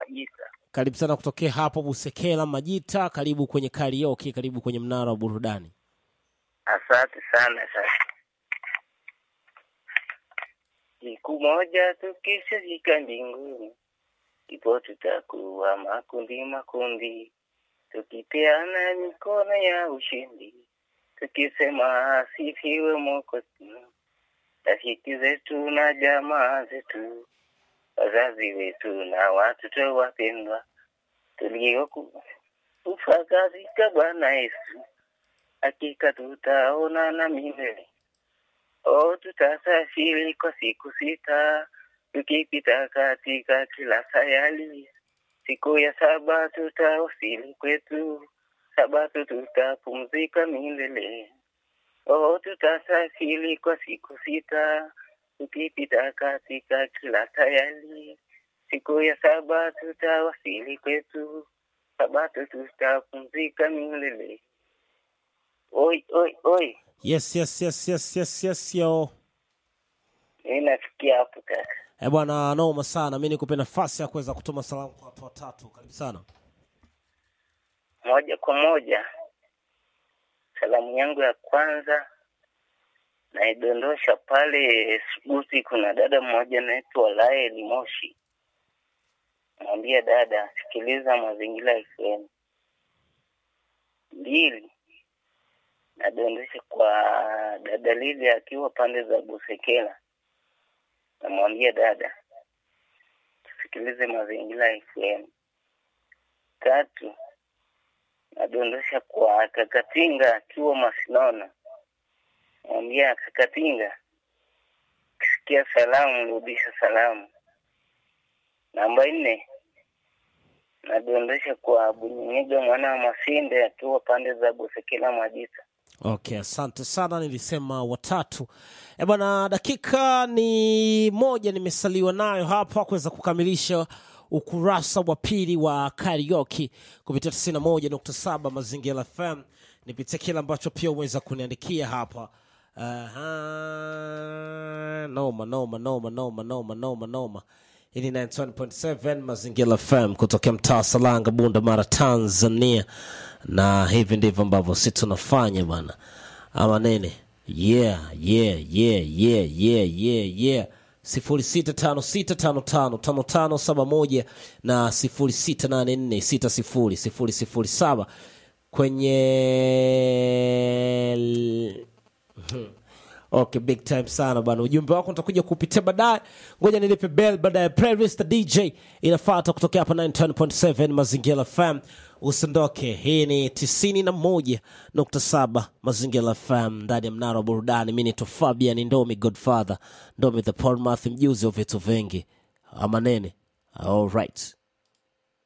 Majita. Karibu sana kutokea hapo Busekela Majita, karibu kwenye karaoke, karibu kwenye mnara wa burudani. Asante sana sasa. Siku moja tukishafika mbinguni, ipo tutakuwa makundi makundi, tukipeana mikono ya ushindi, tukisema asifiwe Mwokozi. Rafiki zetu na jamaa zetu, wazazi wetu na watoto wapendwa, tuliokufa katika Bwana Yesu, hakika tutaonana milele. O, tutasafiri kwa siku sita, tukipita katika kila sayali. Siku ya saba tutawasili kwetu, sabato tutapumzika milele. O, tutasafiri kwa siku sita, tukipita katika kila sayali. Siku ya saba tutawasili kwetu, sabato tutapumzika milele. Oi, oi, oi. Yes, yes, yes, yes, yes, yes, yo. Mimi nafikia hapo kaka. Eh bwana, noma sana. Mimi nikupe nafasi ya kuweza kutuma salamu kwa watu watatu. Karibu sana. Moja kwa moja, salamu yangu ya kwanza naidondosha pale Suguti. Kuna dada mmoja anaitwa Lael Moshi, mwambia dada, sikiliza Mazingira FM. Mbili, nadondosha kwa dada Lili akiwa pande za Busekela, namwambia dada, tusikilize Mazingira FM. Tatu, nadondosha kwa Kakatinga akiwa Masinona, mwambia Kakatinga, ukisikia salamu rudisha salamu. Namba nne, nadondosha kwa Bunyenyeja mwana wa Masinde akiwa pande za Busekela Majita. Okay, asante sana. Nilisema watatu. Eh bwana, dakika ni moja nimesaliwa nayo hapa kuweza kukamilisha ukurasa wa pili wa karaoke kupitia 91.7 Mazingira FM. Nipitie kile ambacho pia umeweza kuniandikia hapa. Aha, noma noma noma noma noma noma noma. Hii ni 91.7 Mazingira FM kutokea mtaa Salanga, Bunda, Mara, Tanzania, na hivi ndivyo ambavyo si tunafanya bwana, ama nene? Yeah, yeah, yeah, yeah, yeah, yeah, yeah. sifuri sita tano sita tano tano tano tano saba moja na sifuri sita nane nne sita sifuri sifuri sifuri saba kwenye Okay, big time sana bana. Ujumbe wako nitakuja kupitia baadaye. Ngoja nilipe bell baadaye. Playlist DJ inafuata kutokea hapa 9.7 Mazingira FM. Usiondoke. Hii ni 91.7 Mazingira FM ndani ya mnara wa burudani. Mimi ni Fabian Ndomi Godfather. Ndomi the Paul Math mjuzi wa vitu vingi. Ama nene. All right.